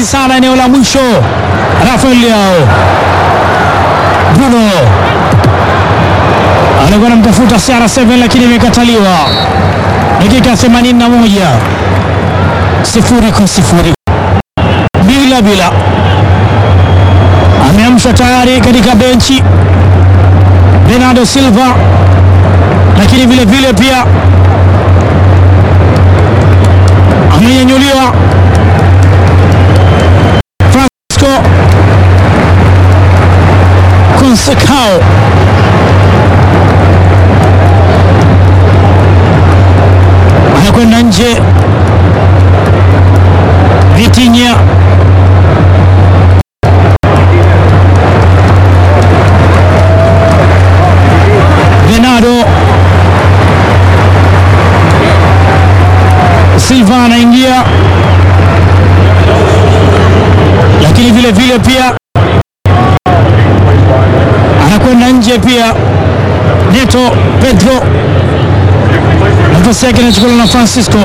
kasi sana eneo la mwisho. Rafael Leao, Bruno alikuwa anamtafuta CR7 lakini imekataliwa. Dakika 81 sifuri kwa sifuri, bila bila. Ameamshwa tayari katika benchi Bernardo Silva, lakini vile vile pia amenyanyuliwa Francisco Conceição anakwenda nje. Vitinha Bernardo Silva anaingia, lakini vile vile pia anakwenda nje pia. Neto Pedro nafasi yake inachukuliwa na Francisco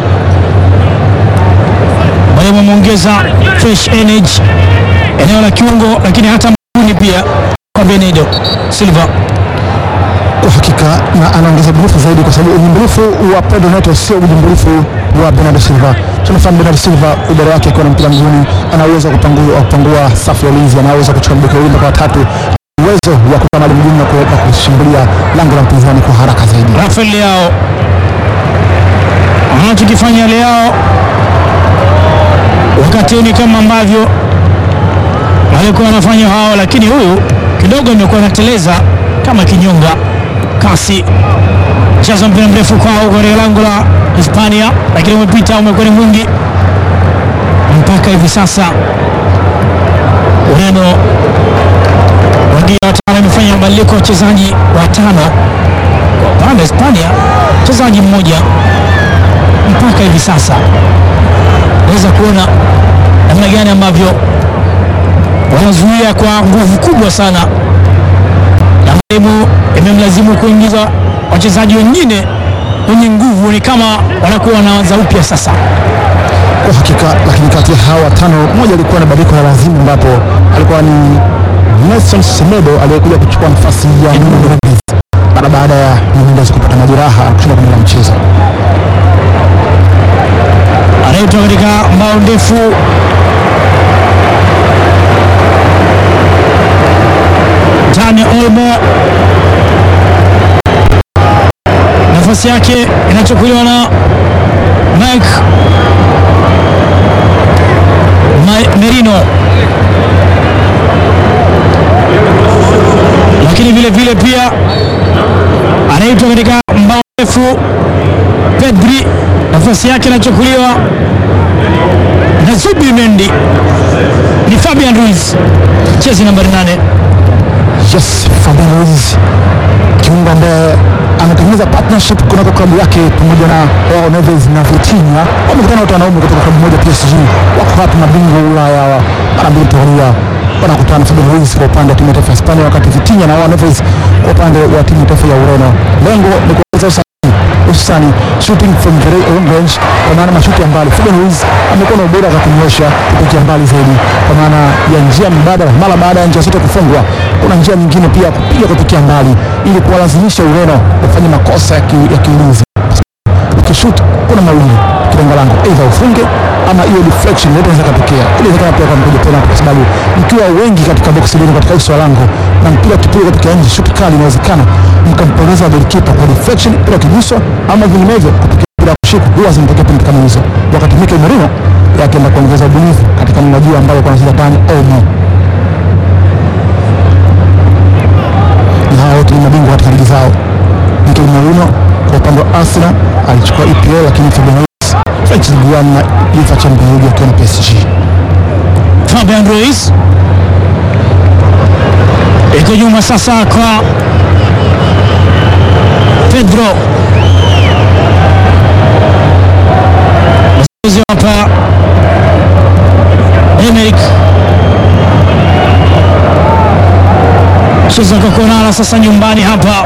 ambaye ameongeza fresh energy eneo la kiungo, lakini hata mguuni pia kwa Bernardo Silva kwa hakika na anaongeza ubunifu zaidi, kwa sababu unyumbulifu wa Pedro Neto sio unyumbulifu wa Bernardo Silva. Tunafahamu Bernardo Silva ubora wake akiwa na mpira mguuni, ana uwezo wa kupangua, wa kupangua safu ya ulinzi, ana uwezo wa kuchukua mbeki wawili mpaka watatu, uwezo wa kukaa mali mguuni na kuweza kushambulia lango la mpinzani kwa haraka zaidi. Rafael Leao anachokifanya Leao wakati huu ni kama ambavyo walikuwa wanafanya hao, lakini huyu kidogo imekuwa anateleza kama kinyonga kasi. Cheza mpira mrefu kwao katika lango la Hispania, lakini umepita, umekuwa ni mwingi mpaka hivi sasa. Ureno wangia watano amefanya mabadiliko ya wachezaji watano kwa upande wa Hispania, mchezaji mmoja mpaka hivi sasa. Naweza kuona namna gani ambavyo wanazuia kwa nguvu kubwa sana, na mwalimu imemlazimu kuingiza wachezaji wengine wenye nguvu, ni kama wanakuwa wanaanza upya sasa. Kwa hakika, lakini kati ya hawa watano mmoja alikuwa na badiliko la lazimu, ambapo alikuwa ni Nelson Semedo aliyekuja kuchukua nafasi ya Nuno Mendes mara baada ya Nuno Mendes kupata majeraha kushinda kwenye mchezo. anaitwa katika mbao ndefu Dani Olmo, nafasi yake inachukuliwa na Mike Ma- Merino, lakini vile vile pia anaitwa katika mbao ndefu Pedri, nafasi yake inachukuliwa na Zubimendi. Ni Fabian Ruiz, chezi nambari nane. Yes, Fabian Ruiz kiungo ambaye anatengeneza partnership kunako klabu yake pamoja na Joao Neves na Vitinha. Wamekutana wote wanaume kutoka klabu moja PSG, wako hapa na bingwa wa Ulaya wa mara mbili mtawalia wanakutana na Fabian Ruiz kwa upande wa timu ya taifa ya Hispania, wakati Vitinha na Joao Neves kwa upande wa timu ya taifa ya Ureno. Lengo ni kuongeza usahihi hususani shooting from very long range, kwa maana mashuti ya mbali. Fabian Ruiz amekuwa na ubora wa kunyosha kupitia mbali zaidi, kwa maana ya njia mbadala. Mara baada ya njia zote kufungwa, kuna njia nyingine pia ya kupiga kupitia mbali, ili kuwalazimisha Ureno wafanye makosa ya ki- ya kiulinzi. Ukishut kuna mawili kilenga lango, aidha ufunge ama hiyo deflection yote inaweza katokea. Inawezekana pia kwa mpiga penalty, kwa sababu mkiwa wengi katika box lenu, katika uso wa lango na mpira ukipigwa kutoka nje, shuti kali, inawezekana mkampoteza golikipa kwa deflection, mpira ukiguswa ama vinginevyo kupiga mpira kushika, huwa zinatokea penalty kama hizo. Wakati Mikel Merino yake akaenda kuongeza ubunifu katika mnajua ambayo kwa anacheza Dani Olmo, na hao wote ni mabingwa katika ligi zao. Mikel Merino kwa upande wa Arsenal alichukua EPL, lakini Fabian Ruiz French Ligue 1 na UEFA Champions League akiwa na PSG. Fabian Ruiz iko nyuma sasa kwa Pedro Mchezo hapa Emerick cheza kwa Konala sasa nyumbani hapa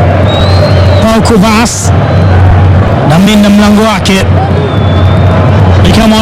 Pau Kubas na mlinda mlango wake ni kama